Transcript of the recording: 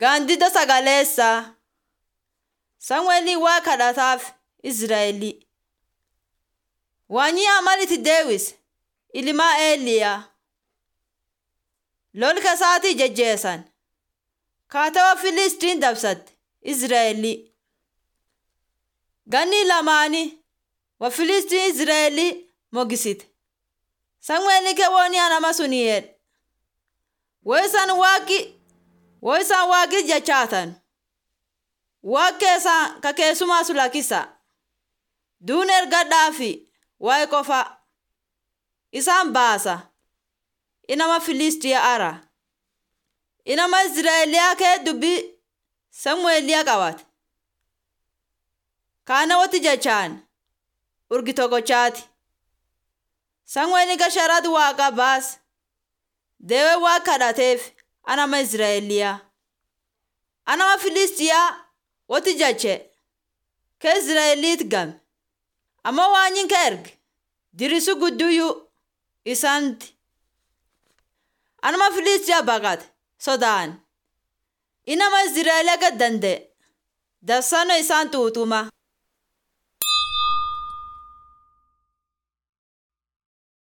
Gaandida sagaleessaa Samu'eelii waa kadhataaf Israa'elii. Waanyi amaliti deewis ilmaa Eeliyaa. Lolka isaatii jajjeessan. Kaatawaa Filistiin dabsatte Israa'elii. Ganni lamaanii wa Filistiin Israa'elii mogisite. Samu'eelii keewwanii anama suni jedhe. Wo isaan waaqi wo isaan waaqi jechaatan. Waaq keessaa ka keessumaa sulakisa. Duun ergadhaa fi waa'ee qofa. Isaan baasa. Inama Filistiyaa ara. Inama Israa'eliyaa kee dubbii Samu'eeliyaa qabate. Kaana wati jechaan urgi tokkochaati. Samu'eelii gasharaati waaqa baas. Deewee waa kadhateef anama Israa'eliyaa. Anama Filistiyaa wati jeche kee Israa'eliit game. Amma waanyin ka erge dirisu gudduyyuu isaanti. Anama Filistiyaa baqate sodaan. Inama Israa'eliyaa gad danda'e. Dabsano isaan tuutuma.